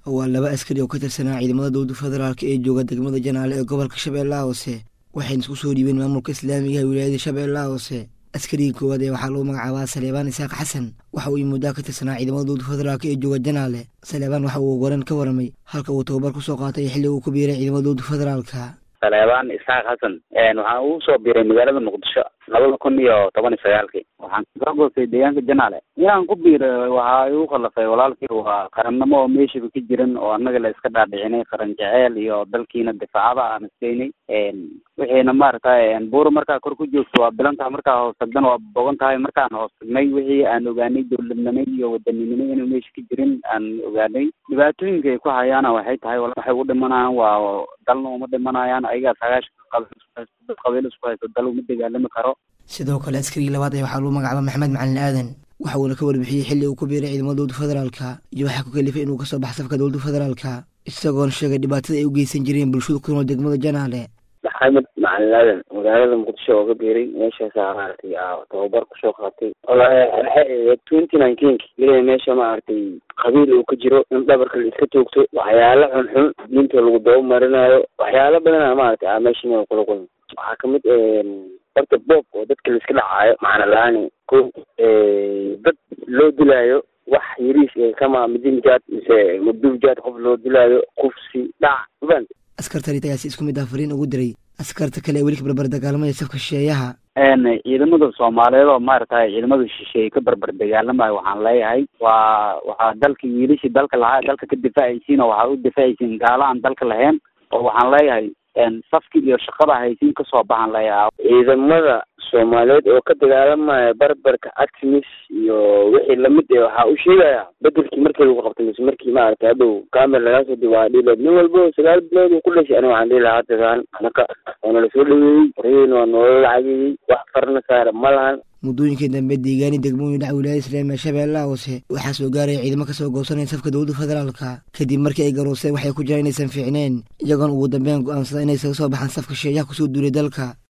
waa laba askari oo ka tirsanaa ciidamada dowladda federaalk ee jooga degmada janaale ee gobolka shabeellaha hoose waxayna isku soo dhiibeen maamulka islaamiga ee wilaayada shabeellaha hoose askarigii koowaad ee waxaa lagu magacaabaa saleebaan isaaq xasan waxa uu muddaa ka tirsanaa ciidamada dowladda federaalk ee jooga janaale saleebaan waxa uu goran ka waramay halka uu tababar kusoo qaatay xilli uu ku biiray ciidamada dowladda federaalka saleebaan isaaq xasan waxaan ugu soo biiray magaalada muqdisho labada kun iyo toban iyo sagaalkii waxaan kasoo goostay deegaanka janaale inaan ku biiray waxaa igu khallafay walaalkii waa qarannimo oo meeshaba ka jiran oo annaga la iska dhaadhicinay qaran jeceel iyo dalkiina difaacada aan isteynay wixiina maaragtay buura markaa kor ku joogto waa bilan tahay markaa hoos tagdana waa bogan tahay markaan hoos tagnay wixii aan ogaanay dowladnimay iyo wadaninimo inuu meesha ka jirin aan ogaanay dhibaatooyinka ay ku hayaana waxay tahay waxay u dhimanayaan waa dalna uma dhimanayaan ayagaa sagaashan qabiil isku haysto dal uma dagaalami karo sidoo kale askarigii labaad ee waxaa lagu magacaaba maxamed macalin aadan waxa uuna ka warbixiyey xilli uu ku biiray ciidamada dowladda federaalka iyo waxaa ku kalifay inuu kasoo bax safka dowladda federaalka isagoona sheegay dhibaatada ay u geysan jireen bulshada ku nool degmada janaale maxamed macalin aadan magaalada muqdisho oo ka biiray meeshaasaa maaragtay tababar kusoo qaatay walahi twenty nineteenki ilaa meesha maaragtay qabiil uu ka jiro in dhabarka la iska toogto waxyaalo xunxun diinta lagu daba marinayo waxyaalo badana maaragtay a meesha inaan kula kulmo waxaa kamid horta boob oo dadka la iska dhacaayo macna la-aani ko dad loo dilaayo wax yariis kama midinjaad mise mudubjaad qof loo dilaayo kufsi dhac ufahant askartani tagaasi isku mid ah fariin ugu diray askarta kale ee weli ka barbar dagaalamaya safka shisheeyaha ciidamada soomaaliyeed oo maaragtay ciidamada shisheeye ka barbar dagaalamayo waxaan leeyahay waa waxaa dalka wiilashii dalka lahaa dalka ka difaacaysiin oo waxaa u difaacaysiin gaala aan dalka lahayn oo waxaan leeyahay safki iyo shaqada haysiin kasoo baxan leeyahay ciidamada soomaaliyeed oo ka dagaalamaya barbarka artemis iyo wixii lamid e waxaa u sheegaya bedelkii markii lagu qabtay mise markii maaragtay hadhow camel lagaa soo diba waa dhiileed nin walba sagaal bilood uu ku dhashay aniga waxaan dhihi lahaa hadagaan anaka waana lasoo dhaweeyey horeyn waa noola lacageeyey wax farna saara ma lahan muddooyinkii dambe deegaani degmooyin dhaca wilaayada islaamiga shabeellaha hoose waxaa soo gaaraya ciidamo kasoo goosanaya safka dowladda federaalka kadib markii ay garooseen waxay ku jiraan inaysan fiicneen iyagoona ugu dambeyn go-aansada inay isaga soo baxaan safka sheeyaha kusoo duulay dalka